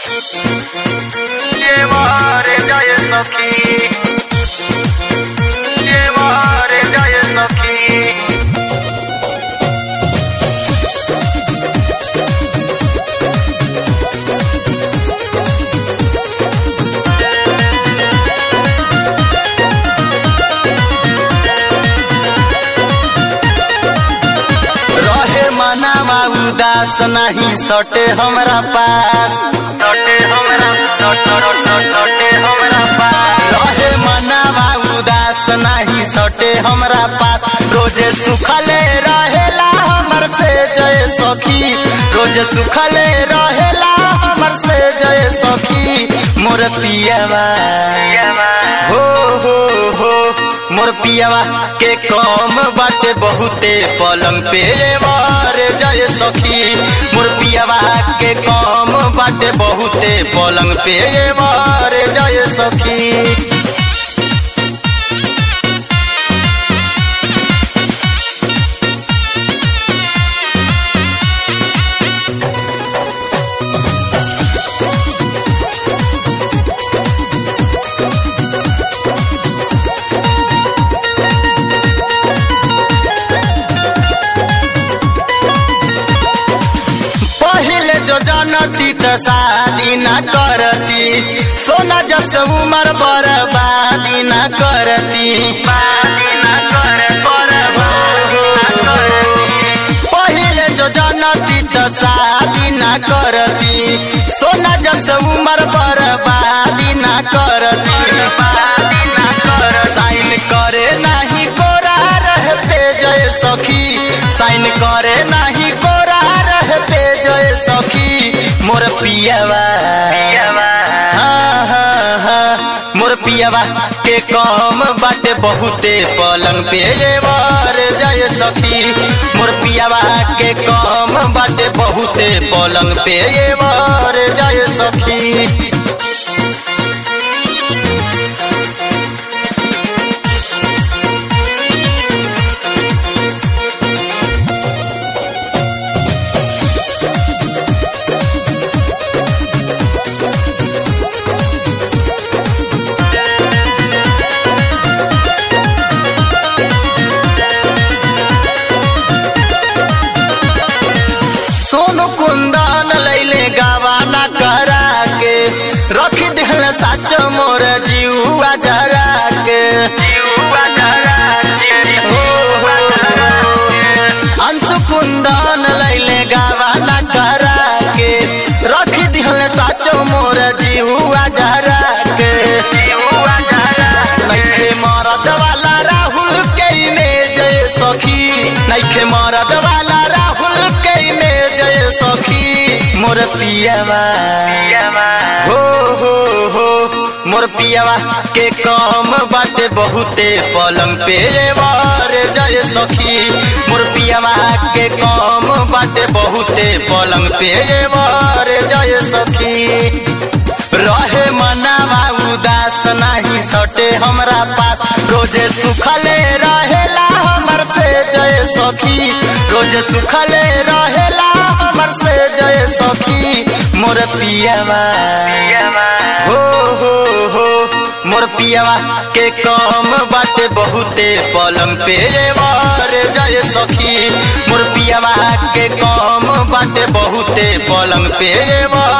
llevaré jaya sakhi llevaré jaya sakhi रहे मनावा उदास नहीं सटे हमरा पास सटे हमरा सटे हमरा पास रहे मनावा उदास नहीं सटे हमरा पास रोजे सुखले रहेला हमर से जय सखी रोजे सुखले रहेला हमर से जय सखी मोर पियावा हो हो हो मोर पियावा के कम बाटे बहुते पलंग पे वार जय सखी मोर पियावा के कम बाटे बहुते पलंग पे वार जय सखी पहले जो जानती त शादी न करती सोना जस उमर बर्बादी न करती पहले जो जानती त शादी न करती सोना जस उमर बर्बादी न करती साइन करे नाही कोरा रह पे जय सखी साइन करे नाही कोरा रह पे जय सखी मोर पियावा हाँ, हाँ, हाँ, मोर पियावा के कम बाटे बहुते पलंग पे वार जय सखी मोर पियावा के कम बाटे बहुते पलंग पे वार जय सखी सोनू कुंदन लैले गवाना करा के रख दिल सच मोर जीवा जरा के हो, हो, अंशु कुंदन लैले गवाना करा के रख दिल सच मोर जीवा जरा के नैखे मरद वाला राहुल के में जय सखी नैखे मरद वाला राहुल के में जय सखी मोर पियावा हो हो हो मोर पियावा के कम बाटे बहुते पलंग पे वार जय सखी मोर पियावा के कम बाटे बहुते पलंग पे वार जय सखी रहे मनावा उदास नहीं सटे हमरा पास रोजे सुखले रहेला हमर से जय सखी रोजे सुखले रहेला हमर से जय सखी मोर पियावा हो हो हो मोर पियावा के कम बाटे बहुते पलंग पे वार जय सखी मोर पियावा के कम बाटे बहुते पलंग पे वार